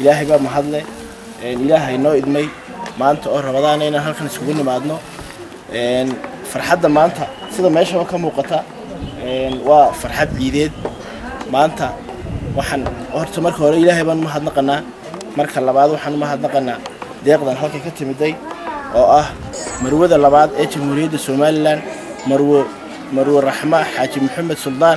ilaahay baa mahadle ilaahay noo idmay maanta oo rabadaana inaan halkan isugu nimaadno farxadda maanta sida meeshaba ka muuqata waa farxad ciideed maanta waxaan horta marka hore ilaahay baan umahadnaqanaa marka labaad waxaan umahadnaqanaa deeqdan halka ka timiday oo ah marwada labaad ee jamhuuriyadda somalilan marwo marwo raxma xaaji maxamed suldaan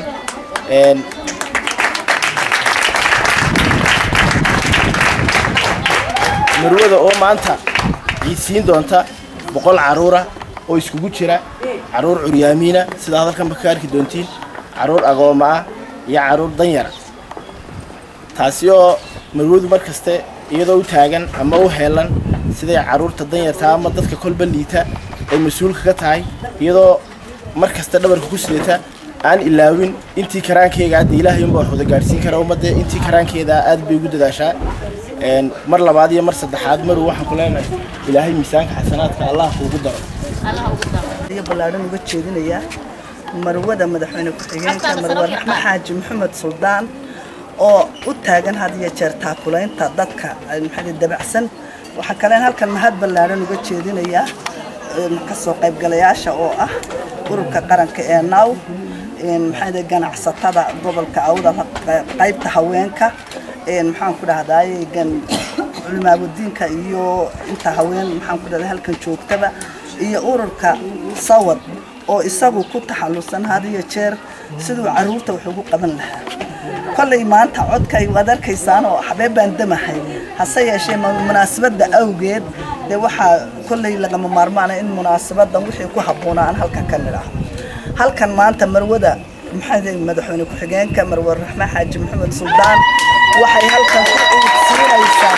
marwada oo maanta ciidsiin doonta boqol caruura oo iskugu jira caruur curyaamiina sidaa hadalkanba ka arki doontiin caruur agooma ah iyo caruur danyara taasi oo marwadu mar kaste iyadoo u taagan ama u heelan siday caruurta danyarta ama dadka kolba liita ay mas-uulka ka tahay iyadoo mar kasta dhabarka ku sidata aan ilaawin intii karaankeyga hadda ilaahay unbaa wax wada gaadhsiin kara ummadda intii karaankeeda aad bay ugu dadaashaa mar labaad iyo mar saddexaad maru waxaan ku leenahay ilaahay miisaanka xasanaadka allah kuugu daro iyo ballaadhan uga jeedinayaa marwada madaxweyne ku-xigeenka marwe raxme xaaji maxamed suldaan oo u taagan had iyo jeer taakulaynta dadka maxaa dabacsan waxaa kaleen halkan mahad ballaadhan uga jeedinayaa kasoo qaybgalayaasha oo ah ururka qaranka ee naw maxaa ganacsatada gobolka awda qaybta haweenka maxaan ku dhahdaay culimaabudiinka iyo inta haween maxaan ku dhahday halkan joogtaba iyo ururka sawad oo isagu ku taxallusan had iyo jeer siduu caruurta wax ugu qaban lahaa kollay maanta codkay waad arkaysaan oo xabee baan damahay hase yeeshee munaasabadda awgeed dee waxaa kollay lagama maarmaana in munaasabadan wixii ku habboonaa aan halkan ka nidhaahdo halkan maanta marwada maxaa madaxweyne ku-xigeenka marwe raxme xaaji maxamed suldaan waxay halkan ku ciidsiinaysaa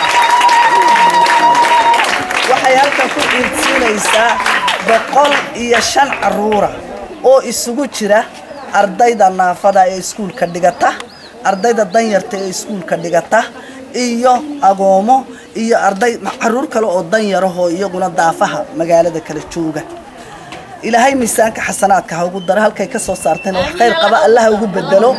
waxay halkan ku ciidsiinaysaa boqol iyo shan caruura oo isugu jira ardayda naafada ee iskuulka dhigata ardayda danyarta ee iskuulka dhigata iyo agoomo iyo arday caruur kale oo danyarahoo iyaguna daafaha magaalada kala jooga ilaahay miisaanka xasanaadka ha ugu daro halkay ka soo saarteen wax khayr qaba allaha ugu bedelo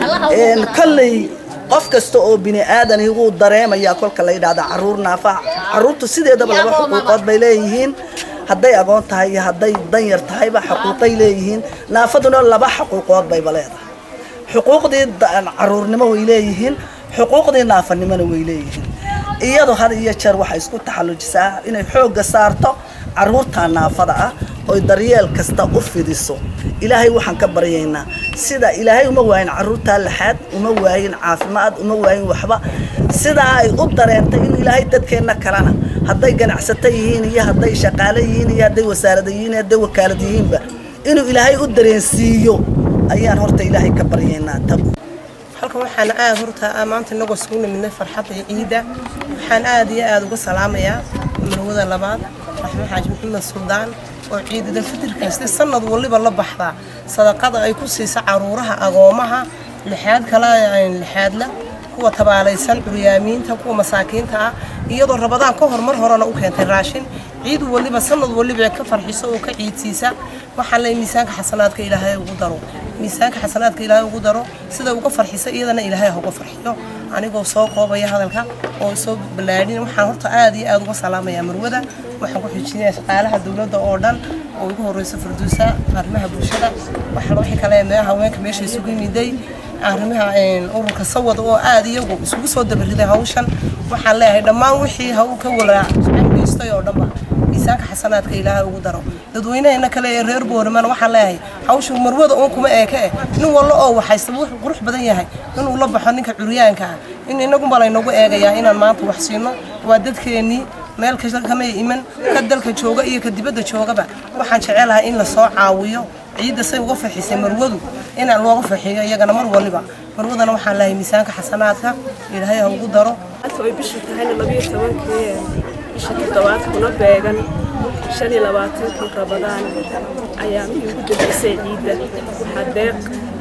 kolley qof kasta oo bini aadani wuu dareemayaa kolka la yidhahda caruur naafaha caruurtu sideedaba laba xuquuqood bay leeyihiin hadday agoon tahay iyo hadday danyar tahayba xuquuqay leeyihiin naafaduna laba xuquuqood bayba leedahay xuquuqdii caruurnimo way leeyihiin xuquuqdii naafanimona way leeyihiin iyadu had iyo jeer waxay isku taxallujisaa inay xoogga saarto caruurta naafada ah oy daryeel kasta u fidiso ilaahay waxaan ka baryaynaa sida ilaahay uma waayin caruurtaa laxaad uma waayin caafimaad uma waayin waxba sidaa ay u dareentay in ilaahay dadkeenna kalena hadday ganacsato yihiin iyo hadday shaqaale yihiin iyo hadday wasaarada yihiin iyo hadday wakaalad yihiinba inuu ilaahay u dareensiiyo ayaan horta ilaahay ka baryaynaa halkan waxaan aad horta maanta inagoo isugu nimidnay farxadda ciida waxaan aad iyo aad uga salaamayaa marwada labaad raxme xaaji maxamed suldaan oo ciidada fitirkasti sanad waliba la baxdaa sadaqada ay ku siisa caruuraha agoomaha lixaad kale lixaadla kuwa tabaalaysan curyaamiinta kuwa masaakiinta ah iyadoo rabadaan ka hor mar horena u keentay raashin ciid waliba sanad waliba ka farxiso oo ka ciidsiisa waxaan leeyahay miisaanka xasanaadka ilaahay ugu daro miisaanka xasanaadka ilaahay ugu daro sida uga farxisa iyadana ilaahay ha uga farxiyo anigoo soo koobaya hadalka oo soo ballaadhin waxaan horta aad iyo aad uga salaamayaa marwada waxaan ku xijinayaa shaqaalaha dowladda oo dhan oo ugu horreysa farduusa arrimaha bulshada waxaan wixii kale meelaha haweenka meesha isugu yimiday arrimaha ururka sawad oo aad iyagu isugu soo dabariday hawshan waxaan leeyahay dhammaan wixii haw ka walaacageystay oo dhanba miisaanka xasanaadka ilaahay ugu daro dadweynaheena kale ee reer booramana waxaan leeyahay hawshu marwada uun kuma eeke eh nin wallo oo waxaysta wuxuu qurux badan yahay inuu la baxo ninka curyaanka ah in inagunba laynagu eegayaa inaan maanta wax siino waa dadkeennii meel kasta kamay iman ka dalka jooga iyo ka dibadda joogaba waxaan jecelahay in lasoo caawiyo ciidda say uga farxisay marwadu inaan looga farxiyo iyagana mar waliba marwadana waxaan leeyahay miisaanka xasanaadka ilaahay ha ugu daro way bishu tahayna labiyo tobankii bisha toddobaad kuna beegan shan iyo labaatankii rabadaan ayaa mihii ugu dambeysay ciidda waxaa deeq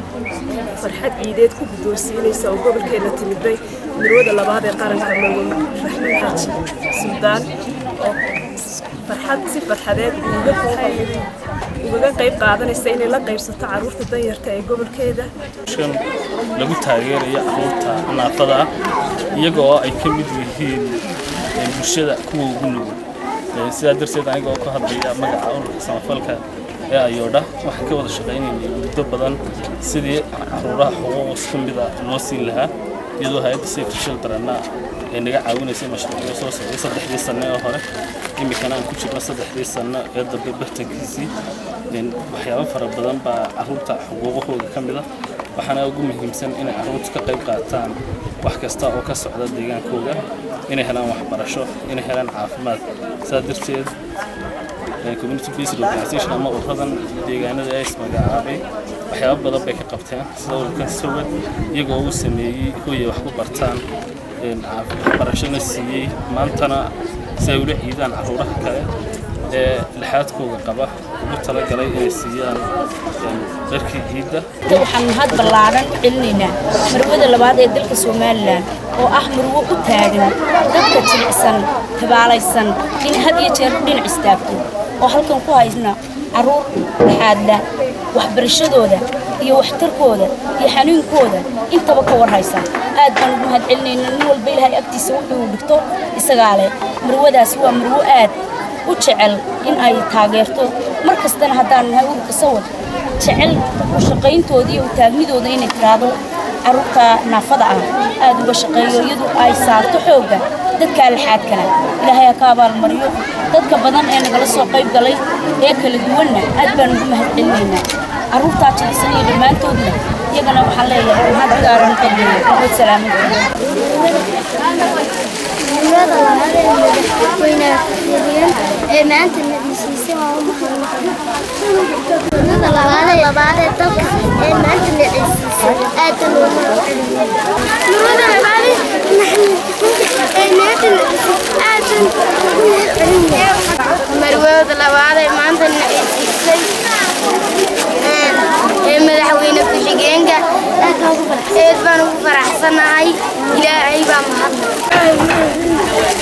farxad ciideed ku guddoonsiinaysa oo gobolkeena timiday mirwada labaad ee qaranka marwe raxmaan xaaji suldaan oo farxad si farxadeed uga ugaga qayb qaadanaysa inay la qaybsato carruurta danyarta ee gobolkeeda shan lagu taageerayo carruurta naafada ah iyaga oo ay ka mid yihiin bulshada kuwa ugu nugul sidaa darteed aniga oo ka hadlaya magaca ururka samafalka ee ayoodha waxaan ka wada shaqaynaynay muddo badan sidii caruuraha xuquuqos ka mida loo siin lahaa iyadoo hay-adda safety childrenna ay naga caawinaysay mashruucyo soo socday saddexdii sanne oo hore iminkana aan ku jirno saddexdii sanno ee dambe bartankiisii waxyaabo fara badan baa carruurta xuquuqahooda ka mida waxaana ugu muhiimsan inay carruurta ka qayb qaataan wax kasta oo ka socda deegaankooda inay helaan waxbarasho inay helaan caafimaad sidaa darteed community based organization ama ururadan deegaanada ee ismagacaabay waxyaabo badan bay ka qabteen sida ururkan sawad iyagoo uu sameeyey hooyay wax ku bartaan waxbarashona siiyey maantana si ay ula ciidaan carruuraha kale ee lixaadkooga qaba ugu talagalay inay siiyaan dharkii ciidda waxaan mahad ballaaran u celinaynaa marwada labaad ee dalka somalilan oo ah marwo u taagan dadka jilicsan tabaalaysan in had iyo jeer dhinac istaagto oo halkan ku haysna carruur dhaxaadla waxbarashadooda iyo waxtarkooda iyo xanuunkooda intaba ka warhaysa aad baan ugu mahad celinaynaa nin walba ilaahay agtiisa wuxuu dhigto isagaa leh marwadaas waa marwo aad u jecel in ay taageerto mar kastana haddaan nahay ururka sawad jecel u shaqayntooda iyo u taagnidooda inay tiraahdo carruurta naafada ah aad uga shaqeeyo iyadu ay saarto xoogga dadka alxaadkana ilaahay ha ka abaalmariyo dadka badan ee nagala soo qayb galay ee kala duwanna aad baan ugu mahad celinaynaa carruurtaa jilicsan iyo dhammaantoodna iyagana waxaan leeyahay mahad gaaran qadliya maxmed salaamin Dowlada labaad ee madaxweynaha Xiriyan ee maanta nadiisiisay waa u mahadnaq. Dowlada labaad ee labaad ee dalka ee maanta nadiisiisay aad loo mahadceliyo. Dowlada labaad ee maanta nadiisiisay aad ugu mahadceliyo. Marwada labaad ee maanta nadiisiisay ee madaxweyne ku-xigeenka aad baan ugu faraxsanahay ilaahay baa mahadnaq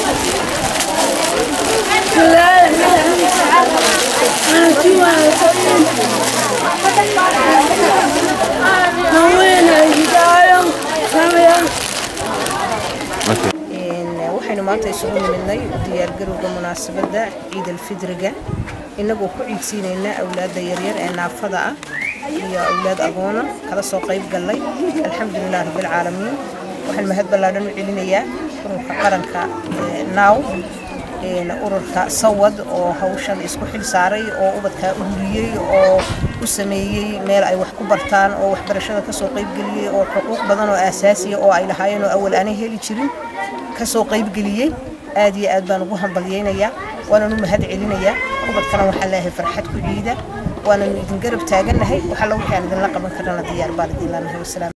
waxaynu maanta isugu nimidnay diyaargarowga munaasabadda ciid alfidriga innagoo ku ciidsiinayna awlaadda yaryar ee naafada ah iyo awlaad agoona kala soo qayb gallay alxamdulilah rabbilcaalamiin waxaan mahad ballaadhan u celinayaa ururka qaranka naaw ururka sawad oo hawshan isku xil saaray oo ubadkaa u huriyey oo u sameeyey meel ay wax ku bartaan oo waxbarashada kasoo qaybgeliyey oo xuquuq badan oo aasaasiya oo ay lahaayeen oo awal aanay heli jirin kasoo qaybgeliyey aad iyo aad baan ugu hambalyaynayaa waanan u mahad celinayaa ubadkana waxaan leeyahay farxad ku ciida waananu idin garab taagannahay waxalla wixii aan idinla qaban karnana diyaar baan idin leenahay wasalaam